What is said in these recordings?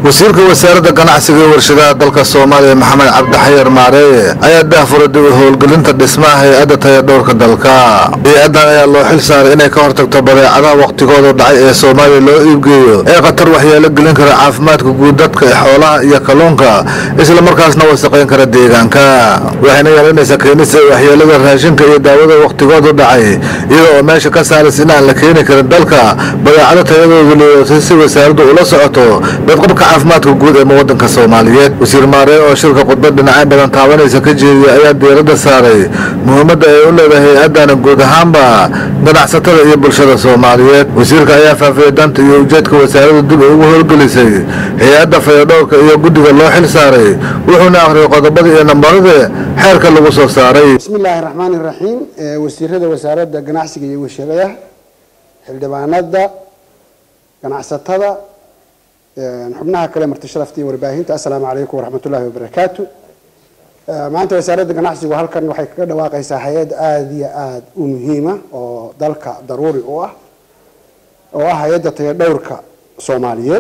wasiirka wasaaradda ganacsiga iyo warshadaha dalka soomaaliya maxamed cabdixayar maareeye ayaa daahfuray dib u howlgelinta dhismaha hay-adda tayadhowrka dalka hay-addan ayaa loo xil saaray inay ka hortagto badeecadaha wakhtigooda dhacay ee soomaaliya loo iibgeeyo ee khatar waxyeelo gelin kara caafimaadka guud dadka xoolaha iyo kalluunka islamarkaasna wasaqayn kara deegaanka waxayna yeelanaysaa keenista waxyeelada raashinka iyo daawada wakhtigoodu dhacay iyada oo meesha ka saaraysa in aan la keeni karin dalka badeecado tayadoodu liidatay si wasaaraddu ula socoto badqabka caafimaadka guud ee muwadanka soomaaliyeed wasiir maaree oo shirka khudbad dhinacyo badan taabanaysa ka jeediyay ayaa diiradda saaray muhiimadda ay u leedahay hay-addana guud ahaanba ganacsatada iyo bulshada soomaaliyeed wasiirka ayaa faafiyey danta iyo ujeedka wasaaraddu dib ugu howlgelisay hay-adda fayadhowrka iyo guddiga loo xil saaray wuxuuna akhriyay qodobada iyo nambarada xeerka lagu soo saaray bismi illaahi raxmaani raxiim wasiirada wasaaradda ganacsiga iyo warshadaha xildhibaanada ganacsatada xubnaha kale marti sharafta iyo warbaahinta assalaamu calaykum waraxmat ullahi wabarakaatu maanta wasaaradda ganacsigu halkan waxay kaga dhawaaqaysaa hay-ad aada iyo aada u muhiima oo dalka daruuri u ah oo ah hay-adda tayadhowrka soomaaliyeed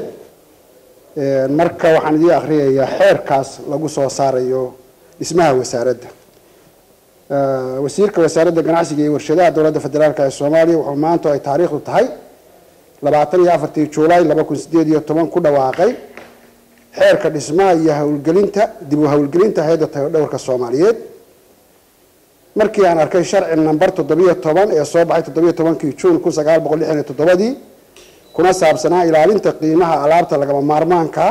marka waxaan idiin akhriyayaa xeerkaas lagu soo saarayo dhismaha wasaaradda wasiirka wasaaradda ganacsiga iyo warshadaha dowladda federaalk ee soomaaliya wuxuu maanta ay taariikhdu tahay labaatan iyo afartii juulaay laba kun sideed iyo toban ku dhawaaqay xeerka dhismaha iyo howlgelinta dib u howlgelinta hay-adda tayadhowrka soomaaliyeed markii aan arkay sharci number toddobiyo toban ee soo baxay toddobiyo tobankii juun kun sagaal boqol lixdan iyo toddobadii kuna saabsanaa ilaalinta qiimaha alaabta lagama maarmaanka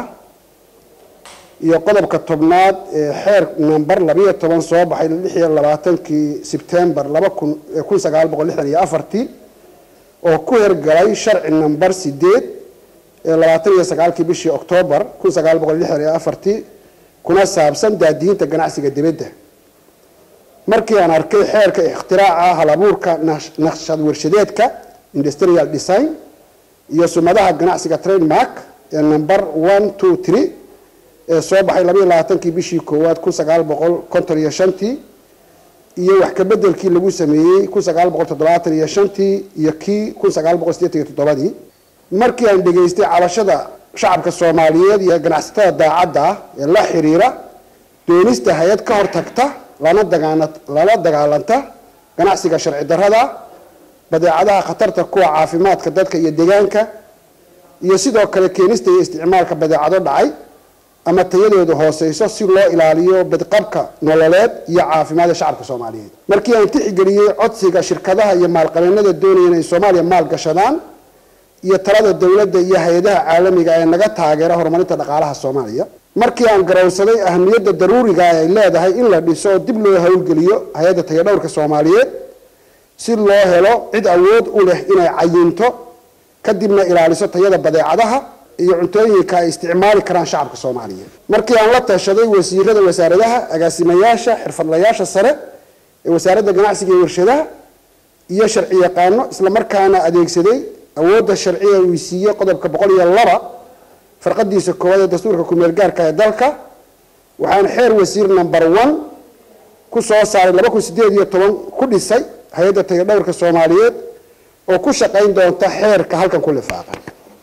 iyo qodobka tobnaad ee xeer number labayo toban soo baxay lix iyo labaatankii sebtembar laba kun kun sagaal boqol lixdan iyo afartii oo ku hergalay sharci number sideed ee labaatan iyo sagaalkii bishii oktoobar kun sagaal boqol lixdan iyo afartii kuna saabsan daadiinta ganacsiga dibadda markii aan arkay xeerka ikhtiraacah halabuurka naqshad warshadeedka industrial design iyo sumadaha ganacsiga trademark ee number one two three ee soo baxay labaiyo labaatankii bishii koowaad kun sagaal boqol konton iyo shantii iyo wax kabedelkii lagu sameeyey kun sagaal boqol toddobaatan iyo shantii iyo kii kun sagaal boqol sideetan iyo toddobadii markii aan dhegaystay cabashada shacabka soomaaliyeed iyo ganacsatada daacadda ah ee la xiriira doonista hay-ad ka hortagta lana dagaa lala dagaalanta ganacsiga sharci darrada badeecadaha khatarta kuwa caafimaadka dadka iyo deegaanka iyo sidoo kale keenista iyo isticmaalka badeecado dhacay ama tayadooda hooseyso si loo ilaaliyo badqabka nololeed iyo caafimaadda shacabka soomaaliyeed markii aan tixigeliyey codsiga shirkadaha iyo maalqabeenada doonaya inay soomaaliya maal gashadaan iyo talada dowladda iyo hay-adaha caalamiga ee naga taageera horumarinta dhaqaalaha soomaaliya markii aan garowsaday ahamiyadda daruuriga ay leedahay in la dhiso oo dib loo howlgeliyo hay-adda tayadhowrka soomaaliyeed si loo helo cid awood u leh inay cayinto kadibna ilaaliso tayada badeecadaha iyo cuntooyinka ay isticmaali karaan shacabka soomaaliyeed markii aan la tashaday wasiirada wasaaradaha agaasimayaasha xirfadlayaasha sare ee wasaaradda ganacsiga iyo warshadaha iyo sharci yaqaano islamarkaana adeegsaday awoodda sharciga uu siiyey qodobka boqol iyo laba farqadiisa koowaad ee dastuurka kumeel gaarka ee dalka waxaan xeer wasiir number one ku soo saaray laba kun sideed iyo toban ku dhisay hay-adda tayadhowrka soomaaliyeed oo ku shaqayn doonta xeerka halkan ku lifaaqan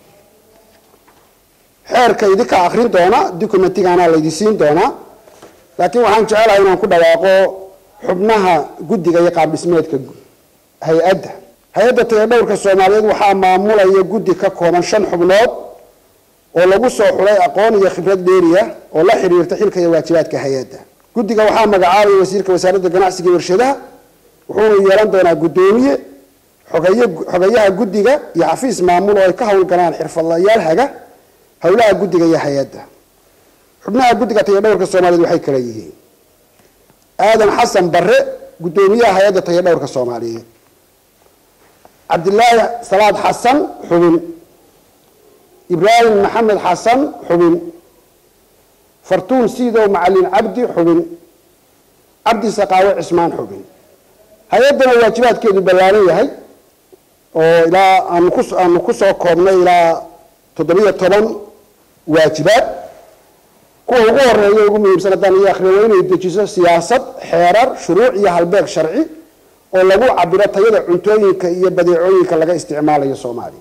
xeerka idinka akrin doona documentigaana laydi siin doonaa laakiin waxaan jecelahay inaan ku dhawaaqo xubnaha guddiga iyo qaab dhismeedka hay-adda hay-adda tayadhowrka soomaaliyeed waxaa maamulaya guddi ka kooban shan xubnood oo lagu soo xulay aqoon iyo khibrad dheeriya oo la xiriirta xilka iyo waajibaadka hay-adda guddiga waxaa magacaabaya wasiirka wasaaradda ganacsiga iyo warshadaha wuxuuna yeelan doonaa guddoomiye xogeeye xogeyaha guddiga iyo xafiis maamul oo ay ka howlgalaan xirfadlayaal haga howlaha guddiga iyo hay-adda xubnaha guddiga tayadhowrka soomaaliyeed waxay kala yihiin aadan xasan bare guddoomiyaha hay-adda tayadhowrka soomaaliyeed cabdilaahi salaad xasan xubin ibraahim maxamed xasan xubin fartuun siidow macalin cabdi xubin cabdi saqaawe cismaan xubin hay-addana waajibaadkeedu ballaaran yahay oo ilaa aanu ku aanu kusoo koobnay ilaa toddobiyo toban waajibaad kuwa ugu horeeya ugu muhiimsan haddaan iyo akhriyo waa inay dejiso siyaasad xeerar shuruuc iyo halbeeg sharci oo lagu cabiro tayada cuntooyinka iyo badeecooyinka laga isticmaalayo soomaaliya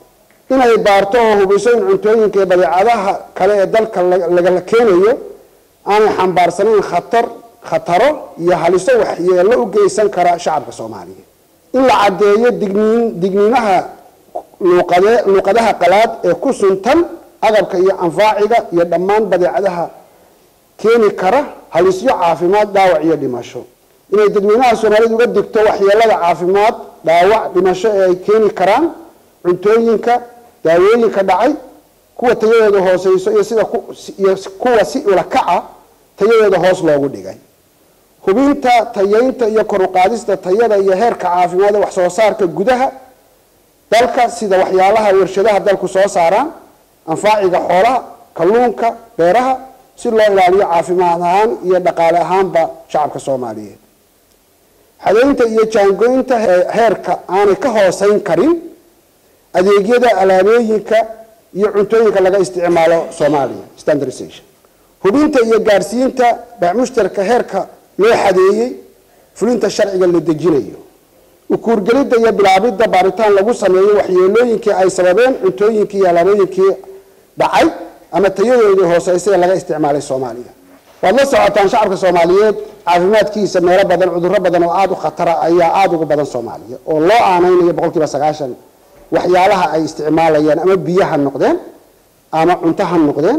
inay baarto oo hubiso in cuntooyinka iyo badeecadaha kale ee dalka lagala keenayo aanay xambaarsanayn khatar khataro iyo haliso waxyeello u geysan kara shacabka soomaaliyeed in la caddeeyo digniin digniinaha luuqade luuqadaha qalaad ee ku suntan agabka iyo anfaaciga iyo dhammaan badeecadaha keeni kara halisyo caafimaad dhaawac iyo dhimasho inay dadweynaha soomaaliyed uga digto waxyeelada caafimaad dhaawac dhimasho ee ay keeni karaan cuntooyinka daawooyinka dhacay kuwa tayadooda hooseyso iyo sida iyo kuwa si ulakaca tayadooda hoos loogu dhigay hubinta tayeynta iyo kor uqaadista tayada iyo heerka caafimaad ee wax soo saarka gudaha dalka sida waxyaalaha warshadaha dalku soo saaraan anfaaciga xoolaha kalluunka beeraha si loo ilaaliyo caafimaad ahaan iyo dhaqaale ahaanba shacabka soomaaliyeed xadaynta iyo jaangoynta heerka aanay ka hooseyn karin adeegyada alaabooyinka iyo cuntooyinka laga isticmaalo soomaaliya standardization hubinta iyo gaadhsiinta bacmushtarka heerka loo xadeeyey fulinta sharciga la dejinayo ukuurgelidda iyo bilaabidda baaritaan lagu sameeyo waxyeelooyinkii ay sababeen cuntooyinkii iyo alaabooyinkii dhacay ama tayadoodii hooseysay ee laga isticmaalay soomaaliya waad la socotaan shacabka soomaaliyeed caafimaadkiisa meelo badan cudurro badan oo aada u khatara ayaa aada uga badan soomaaliya oo loo aaneynayo boqol kiiba sagaashan waxyaalaha ay isticmaalayaan ama biyo ha noqdeen ama cunto ha noqdeen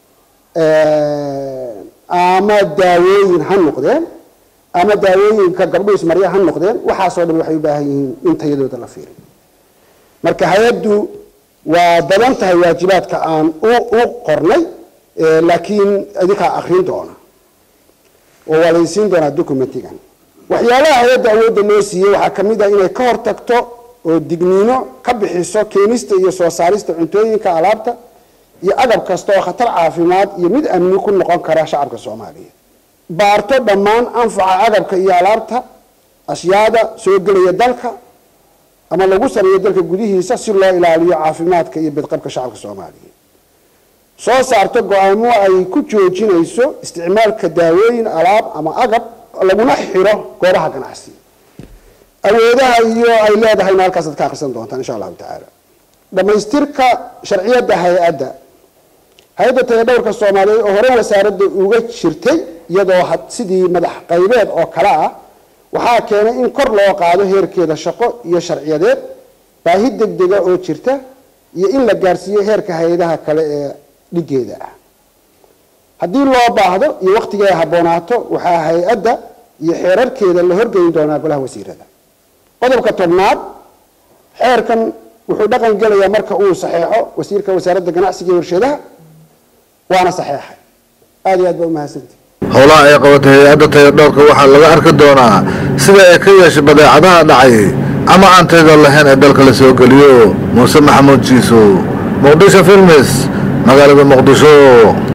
ama daawooyin ha noqdeen ama daawooyinka gabdhuhu ismarya ha noqdeen waxaasoo dhan waxay u baahan yihiin in tayadooda la fiiriyo marka hay-addu waa badan tahay waajibaadka aan u qornay laakiin idinkaa akrin doona oo waa laysiin doonaa documentigan waxyaalaha hay-adda awoodda loo siiyey waxaa kamid ah inay ka hortagto oo digniino ka bixiso keenista iyo soo saarista cuntooyinka alaabta iyo agab kasta oo khatar caafimaad iyo mid amni ku noqon kara shacabka soomaaliyeed baarto dhammaan anfaca agabka iyo alaabta ashyaada soo gelaya dalka ama lagu sameeyo dalka gudihiisa si loo ilaaliyo caafimaadka iyo bidqabka shacabka soomaaliyeed soo saarto go-aamo ay ku joojinayso isticmaalka daawooyin alaab ama agab laguna xiro goobaha ganacsi awoodaha iyo ay leedahayna halkaasaad ka akrisan doontaan insha allahu tacaala dhamaystirka sharciyadda hay-adda hay-adda tayadhowrka soomaaliyeed oo hore wasaaradda uga jirtay iyadoo sidii madax qaybeed oo kale ah waxaa keenay in kor loo qaado heerkeeda shaqo iyo sharciyadeed baahi degdega oo jirta iyo in la gaarsiiyo heerka hay-adaha kale ee dhigeeda ah haddii loo baahdo iyo wakhtigii ay habboonaato waxaa hay-adda iyo xeerarkeeda la horgeyn doonaa golaha wasiirada qodobka tobnaad xeerkan wuxuu dhaqan gelayaa marka uu saxeexo wasiirka wasaaradda ganacsiga iyo warshadaha waana saxeexay aada iyo aad baa umahadsantii howlaha ay qabatay hay-adda tayadhoorka waxaa laga arki doonaa sida ay ka yeeshay badeecadaha dhacay ama aan tayada lahayn ee dalka la soo geliyo muuse maxamuud jiiso muqdisho filmis magaalada muqdisho